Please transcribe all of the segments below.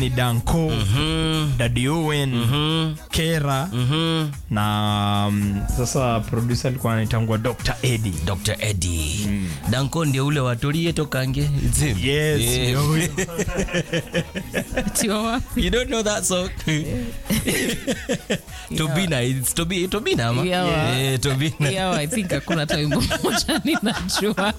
ni danco Daddy Owen kera na um, sasa producer alikuwa anaitangwa dr eddie Dr. Eddie. Danko ndio ule watolie tokange. It's him. yes Yeah. ndio huyo. Tiwa wapi? You don't know that song? Tobina, it's Tobi, Tobina ama? Yeah, wa- Yeah, Tobina. Yeah, I think hakuna hata wimbo moja ninajua.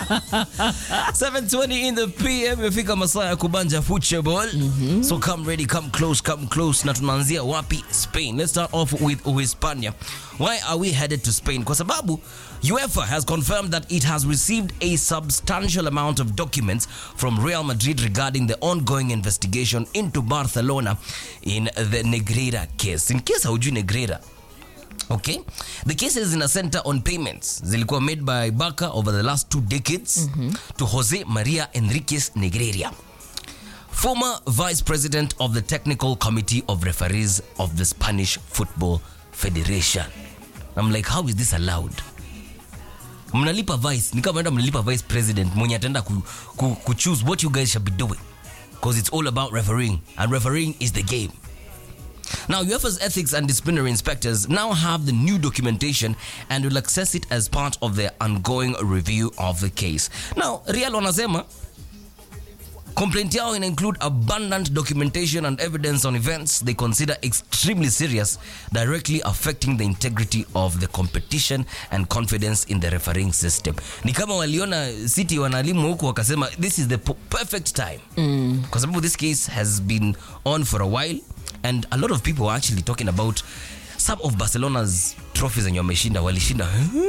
7:20 in the PM imefika masaa ya kubanja football. So come ready, come close, come close. Na tunaanzia wapi? Spain. Let's start off with Uhispania. Why are we headed to Spain? Kwa sababu UEFA has confirmed that it has received a substantial amount of documents from Real Madrid regarding the ongoing investigation into Barcelona in the Negreira case. In case haujui Negreira, Okay. The cases in a center on payments zilikuwa made by Barca over the last two decades to Jose Maria Enriquez Negreira, former vice president of the technical committee of referees of the Spanish Football Federation. I'm like, how is this allowed? Mnalipa vice, ni kama enda mnalipa vice president mwenye ataenda ku, ku, ku choose what you guys should be doing because it's all about refereeing and refereeing is the game. Now, UEFA's ethics and disciplinary inspectors now have the new documentation and will access it as part of their ongoing review of the case. Now, Real wanasema complaint yao ina include abundant documentation and evidence on events they consider extremely serious directly affecting the integrity of the competition and confidence in the refereeing system ni kama waliona city wanalimu huku wakasema this is the po- perfect time kwa sababu this case has been on for a while and a lot of people are actually talking about some of barcelona's trophies zenye wameshinda walishinda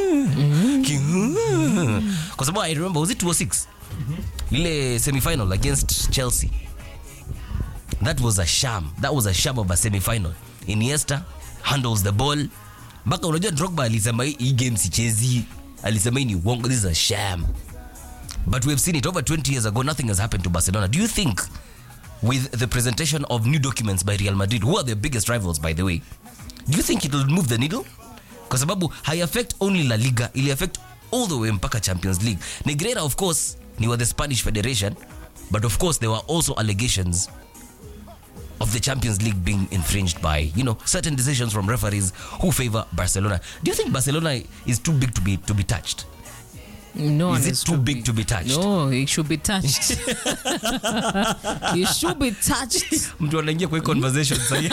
kwa sababu i remember was it 206 lile semifinal against chelsea that was a sham that was a sham of a semifinal iniesta handles the ball mpaka unajua drogba alisema hii hii game sichezi alisema hii ni uongo this is a sham but we've seen it over 20 years ago nothing has happened to barcelona do you think with the presentation of new documents by real madrid who are their biggest rivals by the way do you think it will move the needle kwa sababu hai affect only la liga ili affect all the way mpaka champions league negrera of course ni wa the spanish federation but of course there were also allegations of the champions league being infringed by you know certain decisions from referees who favor barcelona do you think barcelona is too big to be to be touched No one is it is too big to be touched No, it should be touched. it should be touched. mtu anaingia kwa hii conversation sahii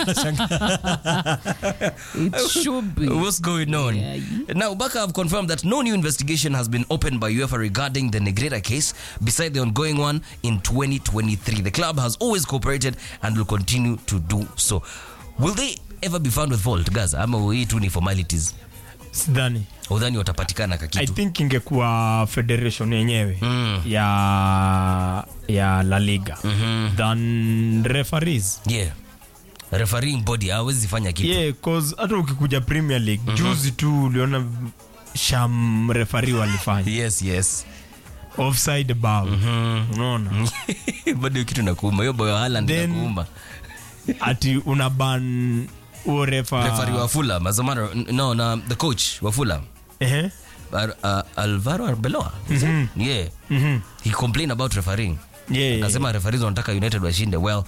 It should be. What's going on? Yeah. Now, Baka have confirmed that no new investigation has been opened by UEFA regarding the Negrera case, beside the ongoing one in 2023. The club has always cooperated and will continue to do so. Will they ever be found with fault, Gaza? Ama hii tu ni formalities? sidhani Udhani watapatikana i kakitu? think ingekuwa federation yenyewe Mm. ya ya la liga than referees Yeah. Refereeing body hawezi fanya kitu. yeah cause hata ukikuja premier league juzi tu uliona sham refari walifanya Yes, yes. offside bao unaona Bado kitu nakuuma. Hiyo boyo Haaland Then- nakuuma. ati unaban huo refa Referee wa Fulham, as a matter no, na the coach wa Fulham. Ehe. Ar- uh, Alvaro Arbeloa. Is it? Yeah. He complained about refereeing. Yeah, yeah, Akasema referees wanataka United washinde. Well,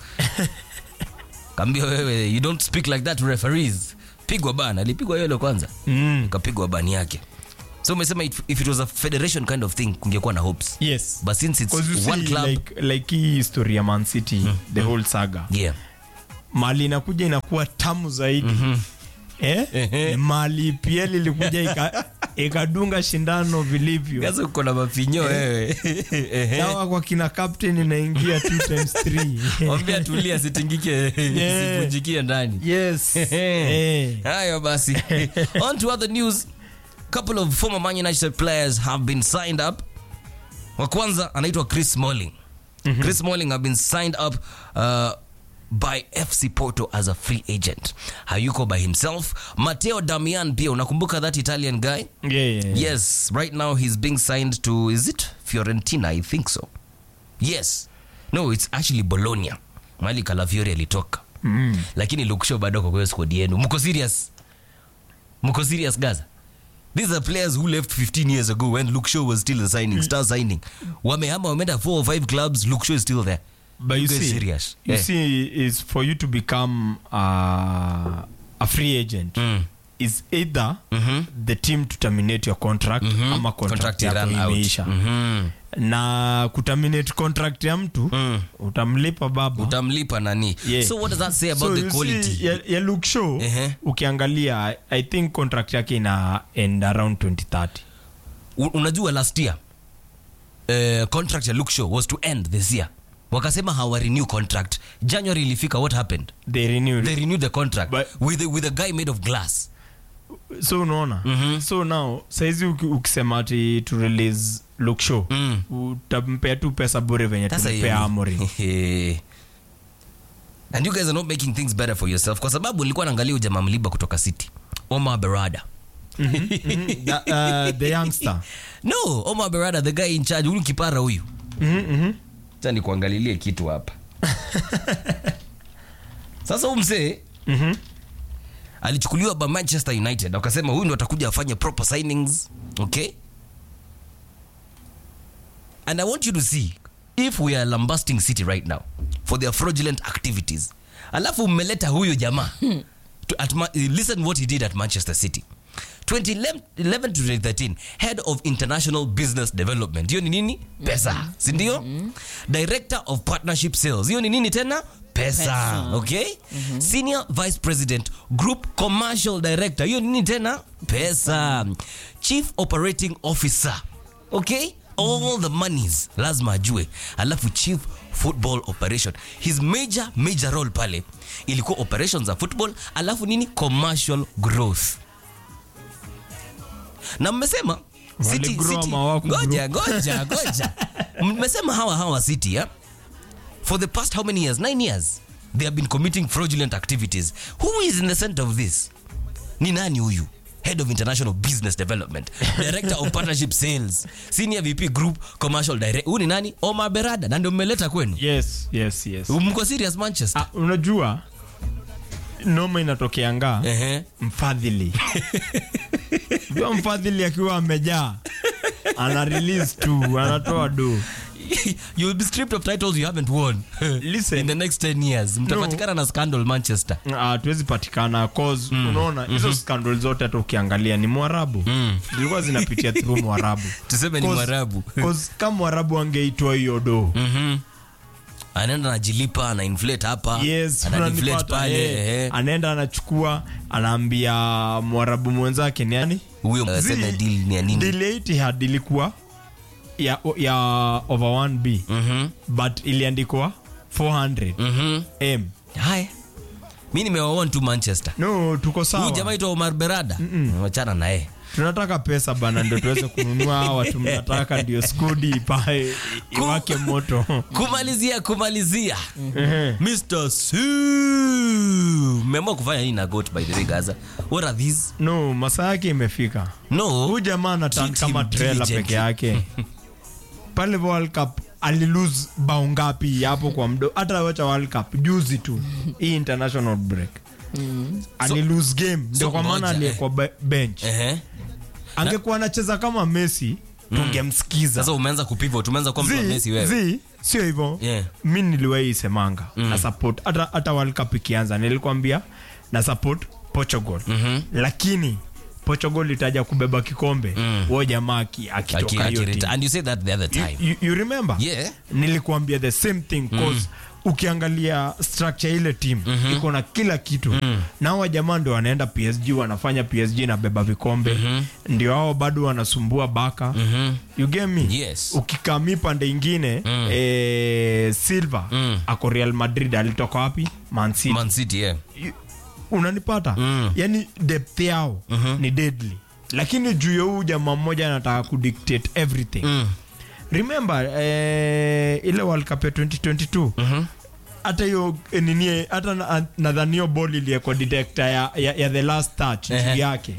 kambia wewe you don't speak like that to referees. Pigwa bana, alipigwa yule kwanza. Mm. Kapigwa bani yake. So umesema if, if it was a federation kind of thing kungekuwa na hopes. yes But since it's 'Cause you one see, club, like, like hii history ya man city the whole saga yeah. mali inakuja inakuwa tamu zaidi eh? Ehe. mali pl ilikuja ika- ikadunga shindano vilivyo Sasa uko na mafinyo wewe. Ehe. dawa kwa kina captain inaingia 2 times 3 Mwambie atulie asitingike Yeah. isivunjikie ndani. yes Eh. Eh. hayo basi on to other news couple of former man united players have been signed up wa kwanza anaitwa chris smalling chris smalling have been signed up uh, by fc porto as a free agent hayuko by himself mateo damian pia unakumbuka that italian guy Yeah, yeah, yeah. yes right now he's being signed to is it fiorentina i think so yes no it's actually bologna mali kalafiori alitoka Mm. lakini luksho bado kwa kwa squad yenu mko serious mko serious gaza these are players who left 15 years ago when luke shaw was still a signing star signing wamehama wameenda 4 or 5 clubs luke shaw is still there but you You guys see, serious? you Eh. see is for you to become uh, a free agent Mm. is either Mhm. the team to terminate your contract ama contract, Contract yako run out. imeisha Mhm. na kuterminate contract ya mtu Mm. utamlipa baba utamlipa nani Yeah. so what does that say about so the you quality see, ya, ya look show Ehe. ukiangalia I- i think contract yake ina end around 2030 U- unajua last year uh, contract ya Luke Shaw was to end this year wakasema hawa renew contract january ilifika what happened they renewed they renewed the contract But- with, a, with a guy made of glass so unaona Mhm. so now saizi uki- ukisema ati to release look show Mm. utampea tu pesa bure venye Sasa hiyo tumpea ni- amori and you guys are not making things better for yourself kwa sababu nilikuwa naangalia ujamaa mliba kutoka city omar berada The, uh, the youngster no omar berada the guy in charge huyu kipara huyu Mhm, mhm. cha nikuangalilie kitu hapa sasa huu msee Mhm. alichukuliwa by manchester united wakasema huyu ndo atakuja afanye proper signings okay and i want you to see if we are lambasting city right now for their fraudulent activities alafu mmeleta huyu jamaa to, at Ma- listen what he did at manchester city 2011 to 2013 head of international business development hiyo ni nini pesa sindio director of partnership sales hiyo ni nini tena pesa, Pesa. okay senior vice president group commercial director hiyo ni nini tena pesa chief operating officer okay all the monies lazima ajue alafu chief football operation his major major role pale ilikuwa operations za football alafu nini commercial growth na mmesema City- Waligrow City- ama hawakugrow? ngoja ngoja ngoja mmesema hawa hawa city yeah? for the past how many years nine years they have been committing fraudulent activities who is in the center of this ni nani huyu head of international business development director of partnership sales senior vp group commercial direct huyu ni nani omar berada na ndio mmeleta kwenu yes yes yes mko serious manchester ah, unajua noma inatokeanga Ehe. mfadhili jua mfadhili akiwa amejaa ana release tu anatoa do you'll be stripped of titles you haven't won Listen. in the next 10 years mtapatikana na scandal manchester hatuwezi patikana cause unaona hizo scandal zote hata ukiangalia ni mwarabu zilikuwa zinapitia through mwarabu tuseme ni Cause- mwarabu cause kama mwarabu angeitwa hiyo do Mhm. anaenda anajilipa ana inflate hapa yes ana deflate unanipata, pale eh. ehe. anaenda anachukua anaambia mwarabu mwenzake ni yani huyo aseme deal ni ya nini deal Etihad ilikuwa ya, ya over 1b Mhm. but iliandikwa 400 Mhm. m haya mi nimewaon tu manchester no tuko huyu sawa jamaa itwa omar berada wachana naye tunataka pesa bana ndo tuweze kununua hawa watu mnataka ndio skudi ipae iwake moto kumalizia kumalizia Ehe. mr c mmeamua kufanya nini na got by the way gaza what are these no masaa yake imefika no huyu jamaa anatan Treat kama him trailer diligently. peke yake pale World Cup alilose bao ngapi hapo kwa mdo hata wacha World Cup juzi tu hii international break alilose game ndio so kwa maana ngoja, aliyekuwa be- bench Ehe. angekuwa anacheza kama Messi tungemsikiza sasa umeanza kupivot umeanza kuwa mtu wa Zi- Messi wewe zi, sio hivyo Yeah. mi niliwahi isemanga na support hata, hata World Cup ikianza nilikwambia na support Portugal lakini Portugal itaja kubeba kikombe mm. jamaa aki- Aki- akitoka hiyo akireta- team. and you said that the other time you, you remember Yeah. nilikuambia the same thing cause ukiangalia structure ile team iko na kila kitu na hawa jamaa ndio wanaenda PSG wanafanya PSG na beba vikombe ndio hao bado wanasumbua baka you get me Yes. ukikami pande ingine eh, Silva ako Real Madrid alitoka wapi Man City man city yeah You- unanipata yani depth yao ni deadly lakini juu ya huu jamaa mmoja anataka kudictate everything remember eh, ile world cup ya 2022 hata hiyo eh, nini hata na- nadhani hiyo ball iliekwa detector ya, ya, ya the last touch juu Ehe. yake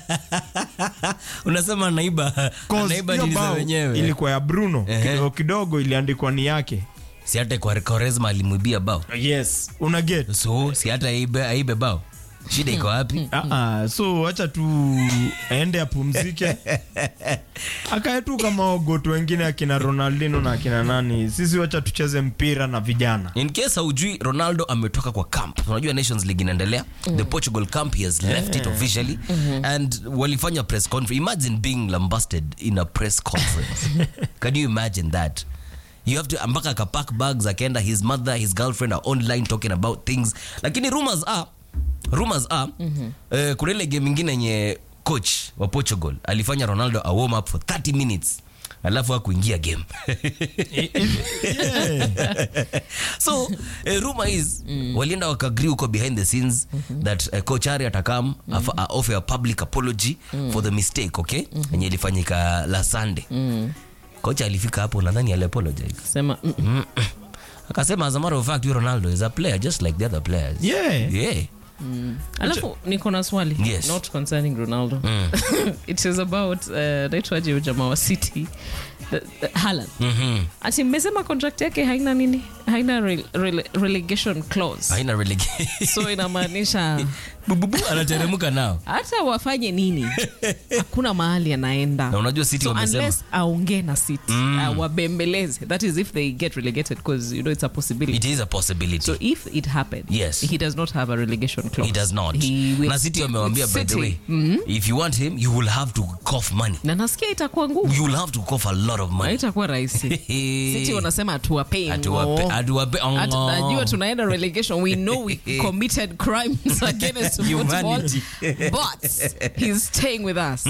unasema naiba Cause naiba hiyo nini za bao wenyewe ilikuwa ya bruno Ehe. kidogo kidogo iliandikwa ni yake si hata kwa Quaresma alimwibia bao yes una get so si hata aibe, aibe bao shida iko wapi Ah, ah, so wacha tu aende apumzike akae tu kama ogoto wengine akina ronaldino na akina nani sisi wacha tucheze mpira na vijana in case haujui ronaldo ametoka kwa camp unajua nations league inaendelea the portugal camp he has left it officially and walifanya press conference imagine being lambasted in a press conference can you imagine that you have to mpaka akapack bags akaenda his mother his girlfriend are online talking about things lakini rumors are rumors are eh, kuna ile game ingine yenye coach wa portugal alifanya ronaldo a warm up for 30 minutes alafu akuingia game so uh, rumor is walienda wakagree huko behind the scenes that uh, coach ari atakam mm offer a public apology for the mistake okay yenye ilifanyika la sunday coach alifika hapo nadhani aliapologize sema mm, Mm. akasema as a matter of fact you ronaldo is a player just like the other players Yeah. yeah. alafu niko na swali Yes. not concerning ronaldo it is about uh, naitwaje huyu jamaa wa city The- the- Haaland. Mhm. ati mmesema contract yake haina nini haina re, rele, relegation clause haina relegation so inamaanisha bububu anateremka nao hata wafanye nini hakuna mahali anaenda na unajua city so wamesema unless aongee na city uh, wabembeleze that is if they get relegated because you know it's a possibility it is a possibility so if it happened Yes. he does not have a relegation clause he does not He will na city stick wamewambia with by the City. way if you want him you will have to cough money na nasikia itakuwa ngumu you will have to cough a lot of money haitakuwa rahisi city wanasema hatuwapei Atuwape- ngo. atuwape- Hata- ngo. najua tunaenda relegation we know we committed crimes against football Humanity. but he's staying with us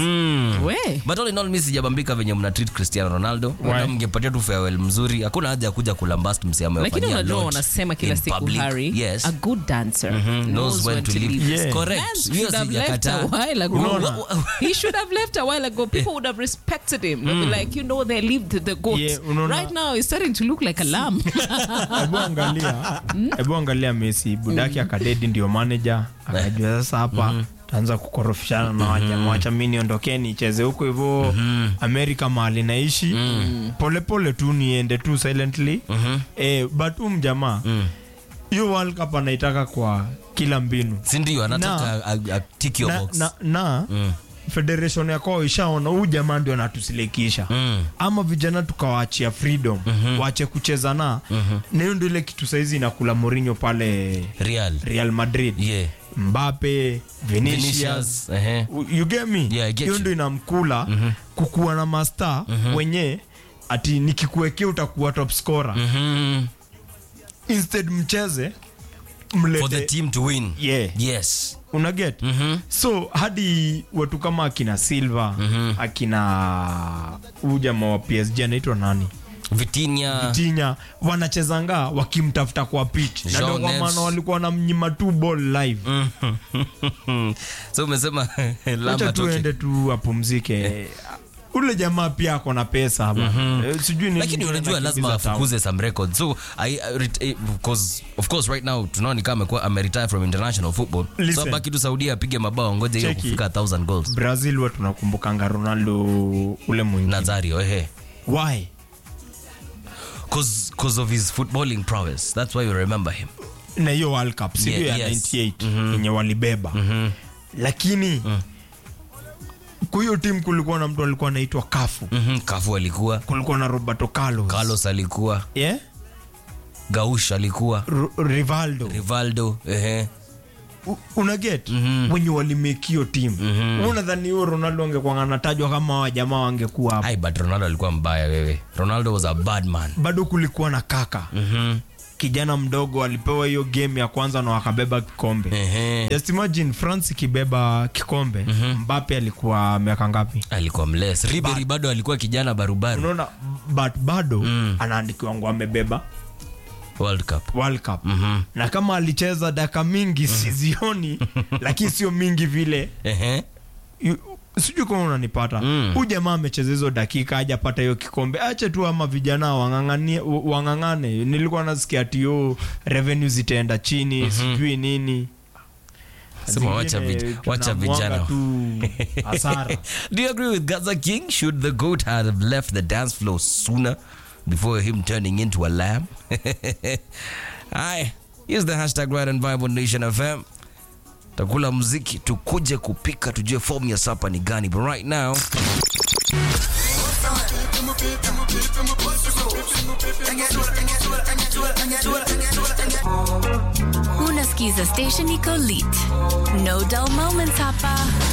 we but all in all mi sijabambika venye mna treat cristiano ronaldo Wala mngepatia tu farewell mzuri hakuna haja ya kuja kulambast msiama lakini unajua wanasema kila siku Harry, yes a good dancer knows when to leave Yeah. correct Vance Hiyo should have left a sijakataa. while ago. Unaona? he should have left a while ago. People would have respected him. They'd be like, you know, they lived the goat. Yeah, unaona? right now, he's starting to look like a lamb. hebu angalia hebu angalia messi budaki akadedi ndio manager akajua sasa hapa taanza kukorofishana na wajamaa wacha mi niondokeni icheze huko hivyo amerika mahali naishi polepole tu niende tu silently eh, but huu mjamaa hiyo world cup anaitaka kwa kila mbinu sindio anataka a- a- tick your na, box na, na federation ya kwao ishaona huu jamaa ndio anatusilikisha Mm. ama vijana tukawaachia freedom waache kucheza na na hiyo ndio ile kitu saizi inakula Mourinho pale real Real Madrid yeah Mbappe Vinicius Vinicius, ehe. you get me Yeah, I get hiyo you. ndio inamkula kukuwa na master wenye ati nikikuwekea utakuwa top scorer Mhm. instead mcheze for the mlete team to win yeah yes una get so hadi watu kama akina silva akina huyu jamaa wa psg anaitwa nani Vitinha tinya wanachezanga wakimtafuta kwa pitch na Jean ndio kwa Neves. maana walikuwa na mnyima tu ball live so umesema wacha lamba tu toke ende tu apumzike ule jamaa pia ako na pesa hapa Eh, sijui ni lakini nini unajua anakimbiza lazima town. afukuze some records so I, I, ret- eh, because of course right now tunaona kama amekuwa ameretire from international football so Listen. abaki tu saudia apige mabao ngoje hiyo Cheki. kufika 1000 goals brazil huwa tunakumbukanga ronaldo ule mwingine nazario ehe why cause, cause of his footballing prowess that's why you remember him na hiyo world cup si Yeah, ndio ya yes. 98 yenye walibeba lakini kwa hiyo timu kulikuwa na mtu alikuwa anaitwa kafu mm-hmm. kafu alikuwa kulikuwa na roberto carlos, carlos alikuwa yeah? gaush alikuwa R- rivaldo rivaldo ehe U- una get wenye walimake hiyo timu unadhani hiyo ronaldo angekuwa anatajwa kama wajamaa wangekuwa hapo ai but ronaldo alikuwa mbaya wewe ronaldo was a bad man bado kulikuwa na kaka mm-hmm. kijana mdogo alipewa hiyo game ya kwanza na wakabeba kikombe ehe just imagine france ikibeba kikombe mbape alikuwa miaka ngapi alikuwa mles ribery bado alikuwa kijana barubaru unaona but bado anaandikiwa ngo amebeba world cup world cup na kama alicheza daka mingi sizioni lakini sio mingi vile ehe Yu- sijui kama unanipata Mm. huu jamaa amecheza hizo dakika ajapata hiyo kikombe ache tu ama vijana wang'ang'anie- wang'ang'ane nilikuwa nasikia tio revenue zitaenda chini sijui nini Sema wacha Zingine vij- wacha tunamwaga vijana. tu hasara Do you agree with Gaza King? Should the goat have left the dance floor sooner before him turning into a lamb? Aye. Use the hashtag Right and Vibe on Nation FM. takula mziki tukuje kupika tujue fomu ya sapa ni gani but right now Unasikiza station iko lit. No dull moments hapa.